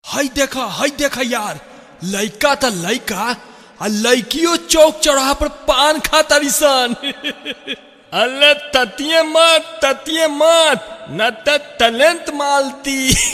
हई देखा हई देखा यार लइका त लइका आ लइकियो चौक चौराहा पर पान खा तारी सन अल्ले ततिये मत ततिये मत न त टैलेंट मालती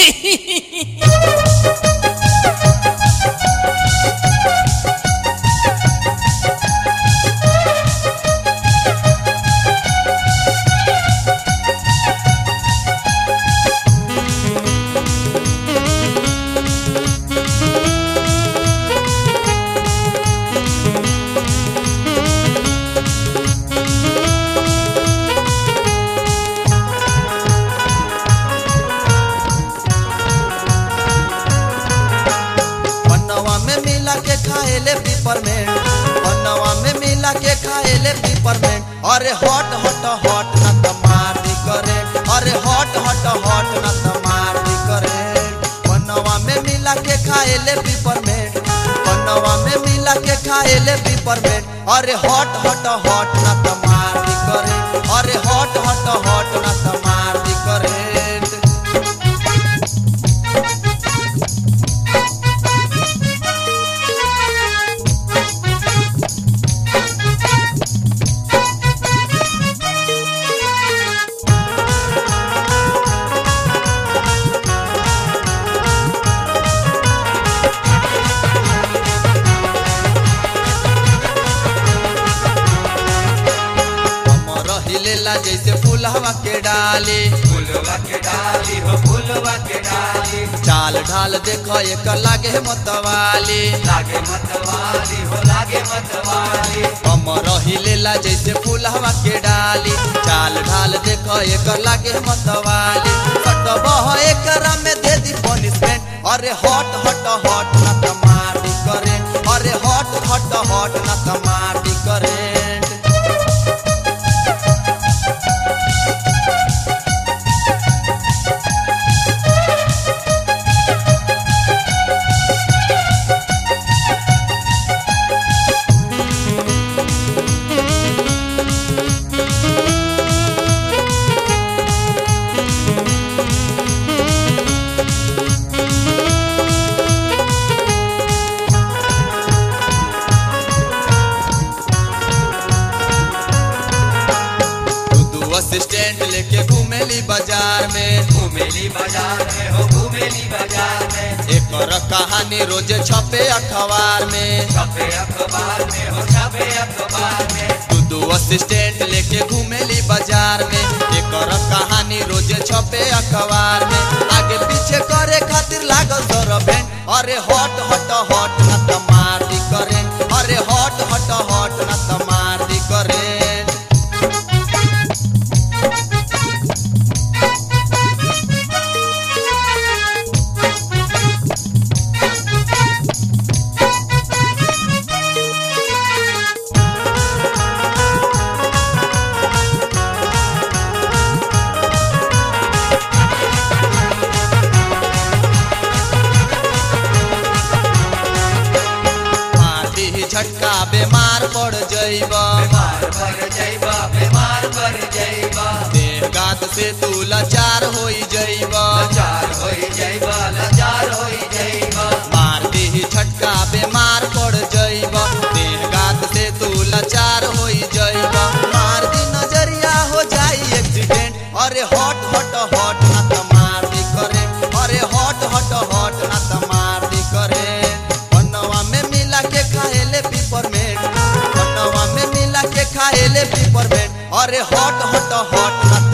पन्नवा में मिला के खाएले पिपरमेंट पन्नवा में मिला के खाएले पिपरमेंट अरे हॉट हॉट हॉट न त मार दी करे अरे हॉट हॉट हॉट न त मार दी करे पन्नवा में मिला के खाएले पिपरमेंट पन्नवा में मिला के खाएले पिपरमेंट अरे हॉट हॉट हॉट न त मार दी करे अरे हॉट हॉट हॉट न त मार दी करे हमर हिलेला जैसे फूलवा के डाली फूलवा के डाली हो फूलवा के डाली चाल ढाल देख एक लागे मतवाली लागे मतवाली हो लागे मतवाली हमर हिलेला जैसे फूलवा के डाली चाल ढाल देख एक लागे मतवाली सटबह एकरा में दे दी पनिशमेंट अरे हॉट हॉट हॉट न त मार दी करे अरे हॉट हॉट हॉट न त मार दी करेंट दू असिस्टेंट लेके घूमेली बाजार में घूमेली बाजार में हो घूमेली बाजार में एक कहानी रोज छपे अखबार में छपे अखबार में हो छपे अखबार में दू दू असिस्टेंट लेके घूमेली बाजार में एक कहानी रोज छपे अखबार में आगे पीछे करे खातिर लागल सरभेंट अरे हॉट हॉट हॉट न त मार दी करेंट अरे हॉट हॉट हॉट न त मार दी करेंट मार दी झटका बीमार पड़ जइब बीमार पर जइबा बीमार पर जइबा देह गात से तू लाचार होई जइब लाचार होई जइबा लाचार होई जइबा मार दी झटका बीमार पड़ जइब देह गात से तू लाचार होई जइब मार दी नजरिया हो जाई एक्सीडेंट अरे हॉट हॉट हॉट ना त मार दी करे अरे हॉट हॉट हॉट ना त मार दी करे पन्नवा में मिला के खाएले पिपरमेंट पन्नवा में मिला के खाएले पिपरमेंट अरे हॉट हॉट हॉट ना